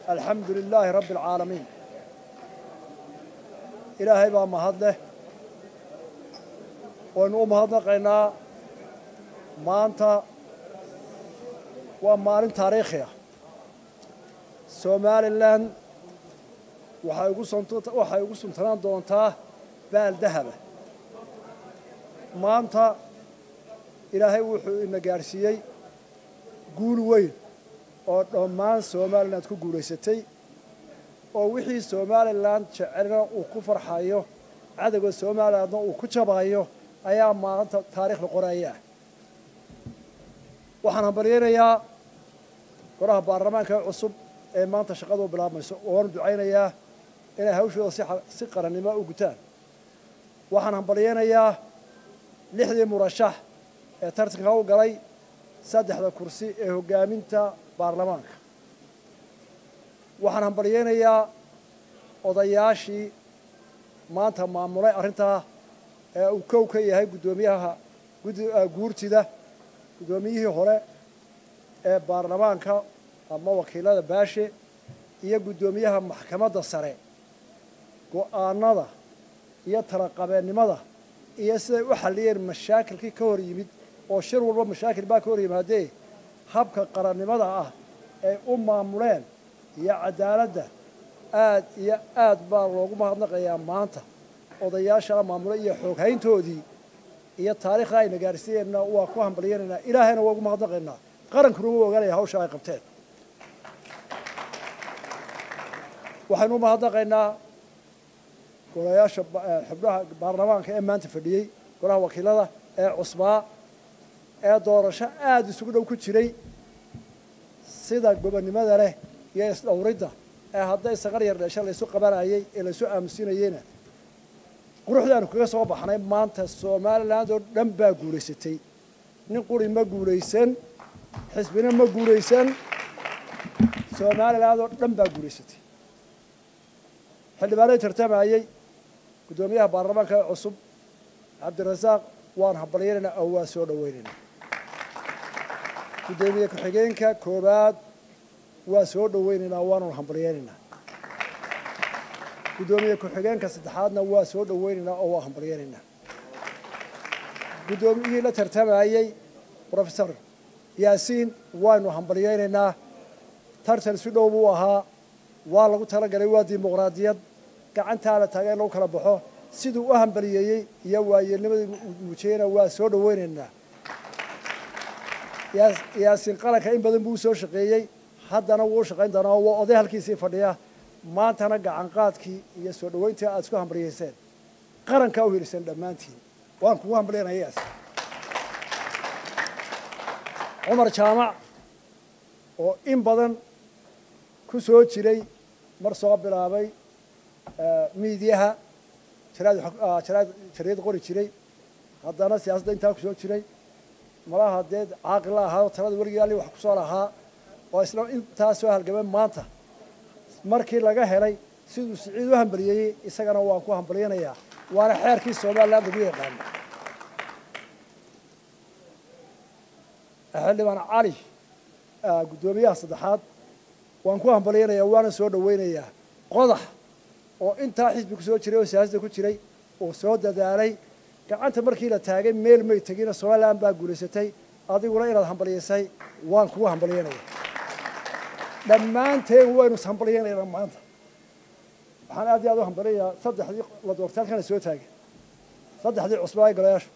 alxamdu lilaahi rabbi alcaalamiin ilaahay baa mahad leh waynu u mahadnaqaynaa maanta waa maalin taariikhi ah somalilan waxay ugu waxay ugu suntanaan doontaa baal dahaba maanta ilaahay wuxuu ina gaadhsiiyey guul weyn oo dhammaan somalilan ku guulaysatay oo wixii somalilan jecelna uu ku farxayo cadowga somalilandna uu ku jabayo ayaa maanta taariikhda qoraya waxaan hambaryaynayaa golaha baarlamaanka cusub ee maanta shaqadu bilaabmayso oonu ducaynayaa inay hawshooda si qarannimo u gutaan waxaan hambaryaynayaa lixdii murashax ee tartanka u galay saddexda kursi ee hoggaaminta baarlamaanka waxaan hambaryaynayaa odayaashii maanta maamulay arrintaa ee uu kow ka yahay guddoomiyaha guurtida guddoomiyihii hore ee baarlamaanka ama wakiilada baashe iyo guddoomiyaha maxkamadda sare go'aanada iyo talaqabeennimada iyo siday u xalliyeen mashaakilkii ka hor yimid oo shir walba mashaakil baa ka hor yimaadee habka qarannimada ah ay u maamuleen iyo cadaaladda aad iyo aad baa loogu mahadnaqayaa maanta odayaashaa maamulay iyo xooghayntoodii iyo taariikhda ayna gaadhsiiyeenna waa ku hambalyanaynaa ilaahayna waa ugu mahadnaqaynaa qarankuna u ogaanaya hawsha ay qabteen waxaynu u mahadnaqaynaa golayaasha xubnaha baarlamaanka ee maanta fadhiyey golaha wakiilada ee cusbaa ee doorasho aada isugu dhow ku jiray sida gobonnimada leh iyo isdhowridda ee hadday saqar yar dheesha laysu qabanayey ee laysu aamusinayeyna quruxdaanu kaga soo baxnay maanta somaliland oo dhan baa guulaysatay nin quri ma guulaysan xisbina ma guulaysan somaliland oo dhan baa guulaysatay xildhibaanadii tartamayey guddoomiyaha baarlamaanka ee cusub cabdirasaaq waan hambalyanaynaa oo waa soo dhoweynaynaa guddoomiye ku-xigeenka koowaad waa soo dhoweynaynaa waanun hambalyaynaynaa guddoomiye ku-xigeenka saddexaadna waa soo dhoweynaynaa oo waa hambalyaynaynaa guddoomiyihii la tartamayey professor yaasiin waanu hambalyaynaynaa tartan si dhow buu ahaa waa lagu talagalay waa dimuqraadiyad gacantaa la taagay in lagu kala baxo siduu u hambaliyeeyey iyo waayeelnimadii muujiyeyna waa soo dhoweynaynaa yaasiin qaranka in badan buu usoo shaqeeyey haddana wuu u shaqayn doonaa waa oday halkiisii fadhiya maantana gacanqaadkii iyo soo dhoweyntii aad isku hambalyayseen qarankaa u heliseen dhammaantiin waan kugu hambalyanaya yaas cumar jaamac oo in badan ku soo jiray mar soo bilaabay miidiyaha jariyad qori jiray haddana siyaasadda intaa ku soo jiray malaha dee caaqilla ahaa talada weligii ali wax kusoo lahaa oo isla intaa soo halgamay maanta markii laga helay siduu siciid u hambaliyeeyey isagana waan ku hambalyanayaa waana xeerkii somaliland lagu yaqaano xildhibaan cali guddoomiyaha saddexaad waan ku hambalyanayaa waana soo dhoweynayaa qodax oo intaa xisbi ku soo jiray oo siyaasadda ku jiray oo soo dadaalay gacanta markii la taagay meel may tegina somaliland baa guulaysatay adiguna inaad hambalyaysay waan kugu hambalyanaya dhammaanteen waynu ishambalyaynaynaa maanta waxaan aad iyo aad u hambalyayaa saddexdii la doortay halkana soo taagay saddexdii cusbaa golayaashu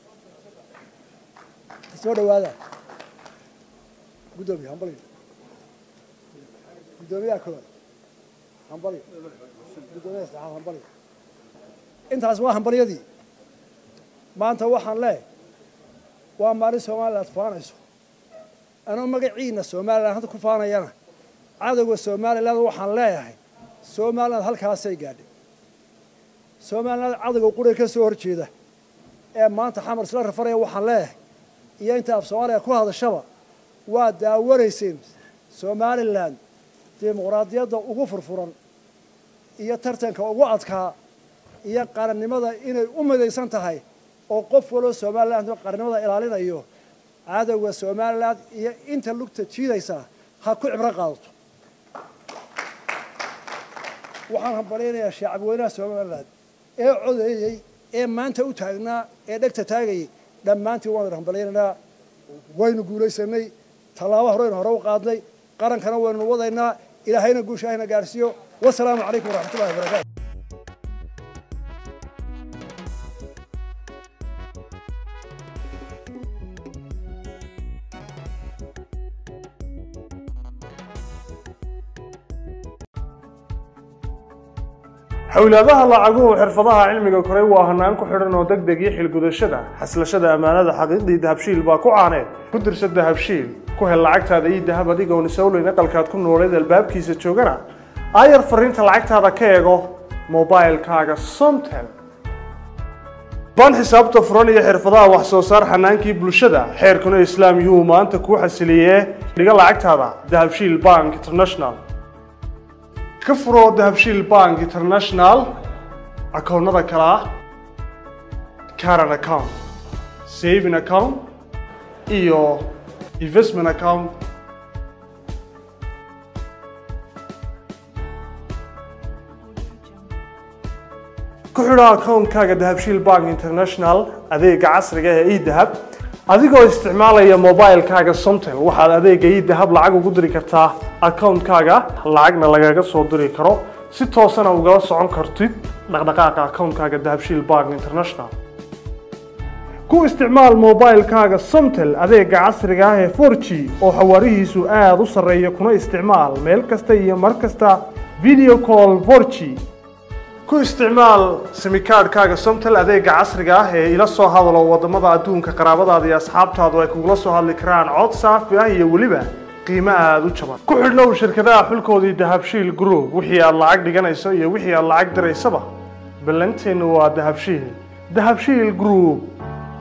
soo dhawaada guddoomiye hambalyo guddoomiyaha koowaad hambalyo guddoomiyaha saddexaad hambalyo intaas waa hambalyadii maanta waxaan leehay waa maalin somaliland faanayso anoo magaciina somaliland hadda ku faanayana cadowga somaliland waxaan leeyahay somaliland halkaasay gaadhay somaliland cadowga quriga ka soo horjeeda ee maanta xamar isla rafaraya waxaan leeyahay iyo inta af soomaaliya ku hadashaba waa daawanayseen somalilan dimuqraadiyadda ugu furfuran iyo tartanka ugu adkaa iyo qarannimada inay u midaysan tahay oo qof waloo somaliland qarannimada ilaalinayo cadowga somaliland iyo inta lugta jiidaysa ha ku cibro qaadato waxaan hambalyaynayaa shacab weynaha somaliland ee codeeyey ee maanta u taagnaa ee dhegta taagayay dhammaantiin waan hambalyaynaynaa waynu guulaysanay tallaabo horeynu hore u qaadnay qarankana waynu wadaynaa ilaahayna guusha ahna gaarsiiyo wasalaamu calaykum waraxmatullahi wabarakaatu xowlaadaha lacaguhu xirfadaha cilmiga koray waa hanaan ku xidhan oo deg deg iyo xilgudashada xaslashada ammaanada xaqiiqdii dahabshiil baa ku caaneed ku dirsa dahabshiil ku hel lacagtaada ii dahab adigoon isowleyn aqalkaad ku nooleed albaabkiisa joogana aayar fariinta lacagtaada ka eego mobilkaaga somtel baan xisaabta furan iyo xirfadaha wax soo saar xanaankii bulshada xeerkuna islaam yuhuu maanta kuu xasiliyee dhiga lacagtaada dahabshiil bank international ka furo dahabshiil bank international akoonnada kale ah caran account saving account iyo investment account ku xidho akoonkaaga dahabshiil bank international adeega casriga ee edahab adigoo isticmaalaya mobilkaaga somtel waxaad adeega edahab lacag ugu diri kartaa akoonkaaga lacagna lagaga soo diri karo si toosana ugala socon kartid dhaqdhaqaaqa akoonkaaga dahabshiil bank international ku isticmaal mobilkaaga somtel adeega casriga ah ee 4g oo xawaarihiisu aada u sarreeya kuna isticmaal meel kasta iyo mar kasta video call 4g ku isticmaal simikaadhkaaga somtel adeega casriga ah ee ila soo hadalo wadamada adduunka qaraabadaada iyo asxaabtaadu ay kugula soo hadli karaan cod saafi ah iyo weliba qiimo aada u jaban ku xidhnow shirkadaha xulkoodii dahabshiil group wixii aad lacag dhiganayso iyo wixii aad lacag diraysaba ballanteennu waa dahabshiil dahabshiil group